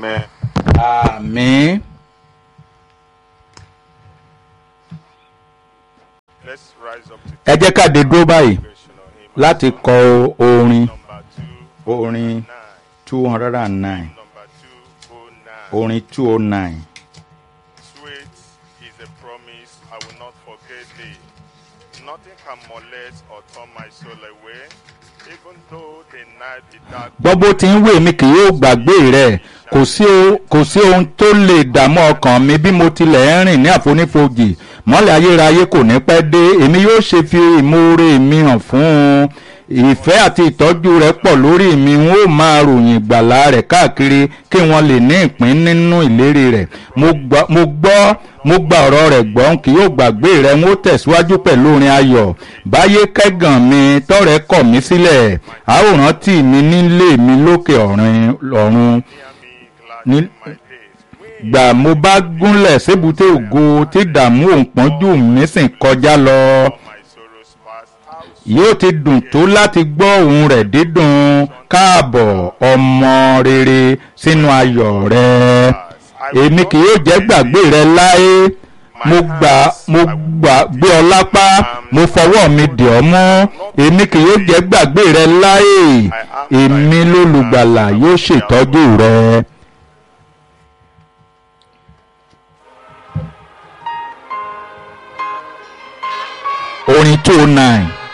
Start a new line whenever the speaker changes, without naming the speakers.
Amen.
àmín.
Let's rise up to
ẹ jẹ́ ká dé dúró báyìí
congregational hymn.
láti kọ orin
Number two,
orin
nine.
two hundred and nine
Number two, oh nine.
orin two oh nine.
Sweet is the promise, I will not forget thee. Nothing can molest or turn my soul away, even though the night be dark.
gbọ́ bó ti ń wé mi kì yóò gbàgbé rẹ̀ kò sí o- kò sí ohun tó lè dààmú ọkàn mi bí mo tilẹ̀ ń rìn ní àfonífojì mọ́lẹ̀ ayérayé kò ní pẹ́ dé èmi yóò ṣe fi ìmoore mi hàn fún un ìfẹ́ àti ìtọ́jú rẹ̀ pọ̀ lórí mi n ó máa ròyìn ìgbàlà rẹ̀ káàkiri kí wọ́n lè ní ìpín nínú ìlérí rẹ̀ mo gbọ́ mo gbọ́ mo gba ọ̀rọ̀ rẹ̀ gbọ́ n kì yóò gbàgbé rẹ̀ n ó tẹ̀síwájú pẹ̀lú orin ayọ̀ báyé kẹ́gàn mi tọ́rẹ̀ kọ̀ mí sílẹ̀ àwòrán tì mí nílé mi lókè ọ̀run ọ̀run
Near me glad
Ní-
in my days.
gbà mo bá gúnlẹ̀ sébùté ògo tí dààmú òǹpọ́njú mi sì kọjá lọ
My sorrows past, how
yóò ti dùn tó láti gbọ́ ohùn rẹ̀ dídùn káàbọ̀ ọmọ rere sínú ayọ̀ rẹ èmi kì yóò jẹ́ gbàgbé rẹ láé mo gbà mo gbà gbé ọ lápá mo fọwọ́ mi dì ọ́ mú èmi kì yóò jẹ́ gbàgbé rẹ láé èmi lólùgbàlà yóò ṣètọ́jú rẹ. orin two oh nine.